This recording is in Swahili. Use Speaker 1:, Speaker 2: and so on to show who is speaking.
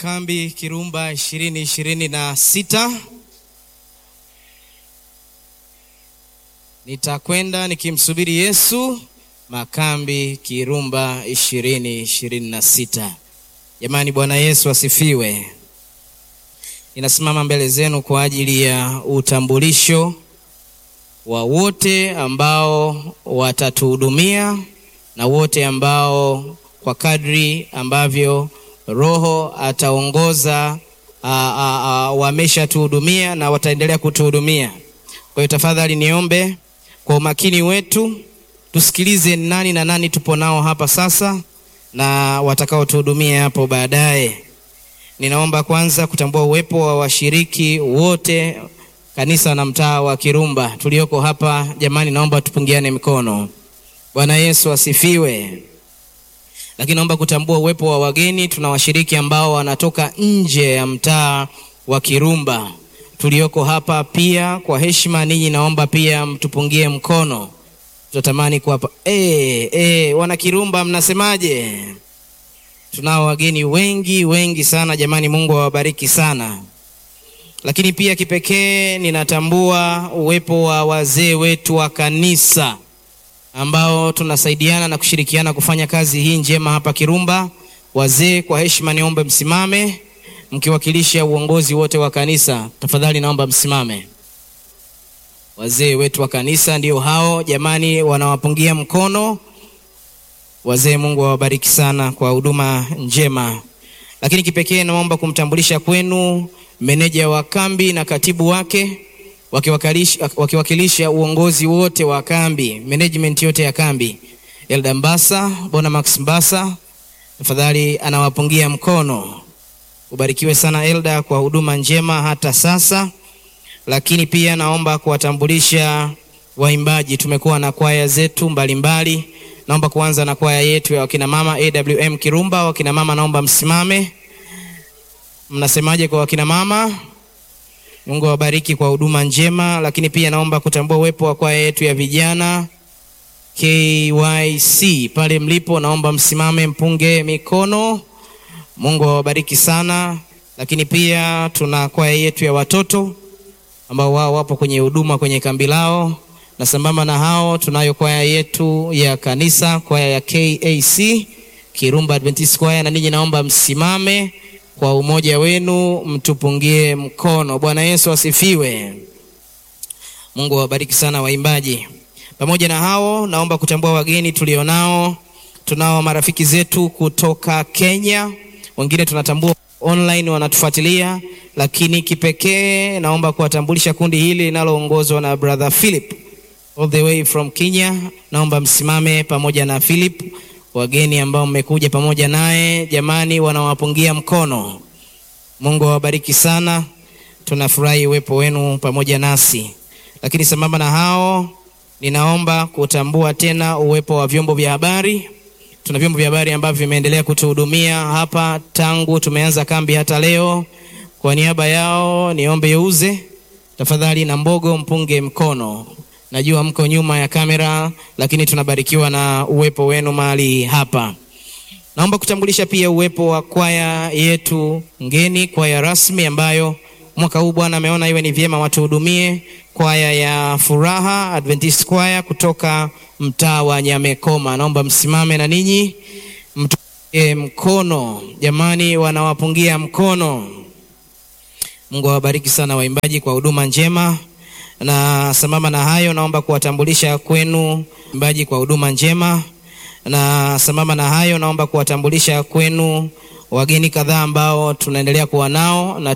Speaker 1: Makambi Kirumba ishirini ishirini na sita. Nitakwenda nikimsubiri Yesu. Makambi Kirumba ishirini ishirini na sita. Jamani, Bwana Yesu asifiwe. Ninasimama mbele zenu kwa ajili ya utambulisho wa wote ambao watatuhudumia na wote ambao kwa kadri ambavyo Roho ataongoza wameshatuhudumia na wataendelea kutuhudumia. Kwa hiyo tafadhali niombe kwa umakini wetu tusikilize nani na nani tupo nao hapa sasa na watakaotuhudumia hapo baadaye. Ninaomba kwanza kutambua uwepo wa washiriki wote kanisa na mtaa wa Kirumba tulioko hapa. Jamani, naomba tupungiane mikono. Bwana Yesu asifiwe. Lakini naomba kutambua uwepo wa wageni. Tuna washiriki ambao wanatoka nje ya mtaa wa Kirumba tulioko hapa pia. Kwa heshima ninyi, naomba pia mtupungie mkono, tutatamani kuwapa eh, eh, wana Kirumba, mnasemaje? Tunao wageni wengi wengi sana jamani, Mungu awabariki sana. Lakini pia kipekee ninatambua uwepo wa wazee wetu wa kanisa ambao tunasaidiana na kushirikiana kufanya kazi hii njema hapa Kirumba. Wazee, kwa heshima niombe msimame mkiwakilisha uongozi wote wa kanisa. Tafadhali naomba msimame. Wazee wetu wa kanisa ndio hao jamani, wanawapungia mkono wazee. Mungu awabariki sana kwa huduma njema. Lakini kipekee naomba kumtambulisha kwenu meneja wa kambi na katibu wake wakiwakilisha, wakiwakilisha uongozi wote wa kambi, management yote ya kambi. Elda Mbasa, Bona Max Mbasa, tafadhali anawapungia mkono. Ubarikiwe sana Elda kwa huduma njema hata sasa. Lakini pia naomba kuwatambulisha waimbaji. Tumekuwa na kwaya zetu mbalimbali mbali. Naomba kuanza na kwaya yetu ya wakina mama AWM Kirumba. Wakina mama naomba msimame. Mnasemaje kwa wakina mama? Mungu awabariki kwa huduma njema. Lakini pia naomba kutambua uwepo wa kwaya yetu ya vijana KYC pale mlipo, naomba msimame mpunge mikono. Mungu awabariki sana. Lakini pia tuna kwaya yetu ya watoto ambao wao wapo kwenye huduma kwenye kambi lao, na sambamba na hao tunayo kwaya yetu ya kanisa, kwaya ya KAC Kirumba Adventist Choir, na ninyi naomba msimame kwa umoja wenu mtupungie mkono. Bwana Yesu asifiwe. Mungu awabariki sana waimbaji. Pamoja na hao, naomba kutambua wageni tulionao. Tunao marafiki zetu kutoka Kenya, wengine tunatambua online wanatufuatilia, lakini kipekee naomba kuwatambulisha kundi hili linaloongozwa na brother Philip all the way from Kenya. Naomba msimame pamoja na Philip wageni ambao mmekuja pamoja naye, jamani, wanawapungia mkono. Mungu awabariki sana, tunafurahi uwepo wenu pamoja nasi. Lakini sambamba na hao, ninaomba kutambua tena uwepo wa vyombo vya habari. Tuna vyombo vya habari ambavyo vimeendelea kutuhudumia hapa tangu tumeanza kambi hata leo. Kwa niaba yao niombe Yeuze tafadhali na Mbogo mpunge mkono. Najua mko nyuma ya kamera, lakini tunabarikiwa na uwepo wenu mahali hapa. Naomba kutambulisha pia uwepo wa kwaya yetu ngeni, kwaya rasmi ambayo mwaka huu Bwana ameona iwe ni vyema watuhudumie, kwaya ya Furaha Adventist Choir kutoka mtaa wa Nyamekoma. Naomba msimame na ninyi mtupungie mkono, jamani, wanawapungia mkono. Mungu awabariki sana waimbaji kwa huduma njema na sambamba na hayo naomba kuwatambulisha kwenu waimbaji kwa huduma njema, na sambamba na hayo naomba kuwatambulisha kwenu wageni kadhaa ambao tunaendelea kuwa nao na